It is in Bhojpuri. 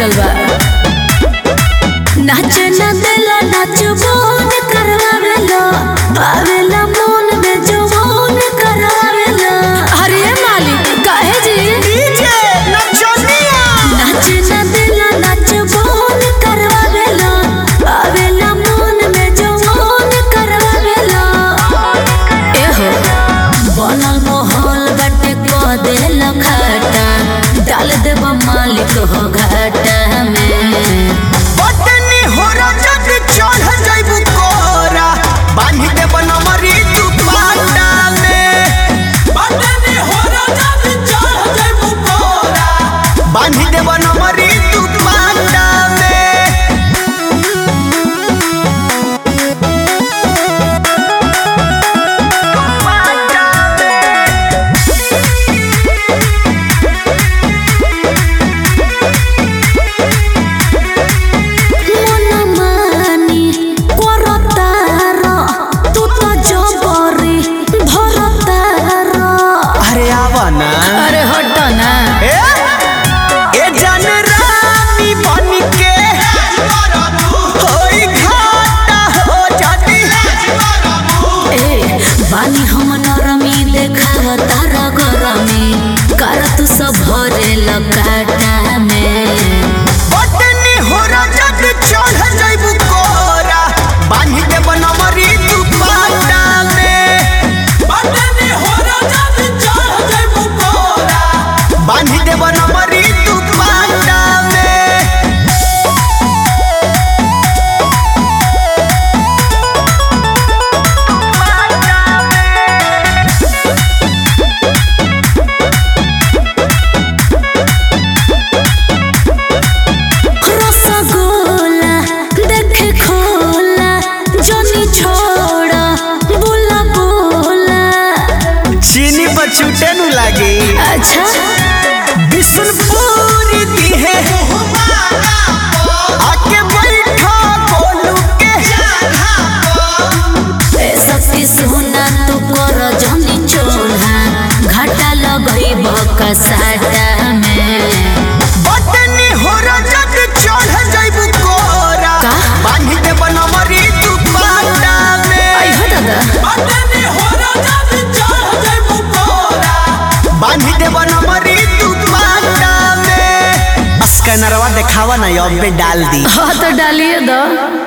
मिलल बा नाच न देला नाच बोन करवावेला आवेला मोन में जवान करवावेला अरे मालिक काहे जी डीजे नचनिया नाच न देला नाच बोन करवावेला आवेला मोन में जवान करवावेला एहो बनल मोहल बाटे को देला खाटा डाल देब मालिक हो घाटा में बटनी हो रजत चढ़ जाइबू कोरा बांधी दे बनमरी तू पाटा में बटनी हो रजत चढ़ जाइबू कोरा बांधी दे बनमरी तू पाटा में मनमानी करतार तू तो जबरी धरतार अरे आवा ना अरे हट ना ए ए जन रानी बन के होई घाटा हो जाती ए बानी हम नरमी देखाव तारा गरमी कर तू सब भरे लकाटा में बटनी हो रजत चढ़ जाइबू कोरा बांधी दे बनमरी तू पाटा में बटनी हो रजत चढ़ जाइबू कोरा बांधी दे बनमरी तू पाटा में रसगोला देखे खोला जनी छोड़ा बोला बोला चीनी पर छूटे नु लागी अच्छा बिशनपुरी दी है आके बैठा गोलू के ए सती सोना तू कर जनी चोला घाटा लगई बकसाटा में बटनी हो रजत चढ़ जाइबू कोरा का? बांधी दे बनमरी तू पाटा में आई हो दादा बटनी हो रजत चढ़ जाइबू कोरा बांधी दे बनमरी तू पाटा में स्कैनरवा देखावा ना अब डाल दी हाँ तो डालिए दो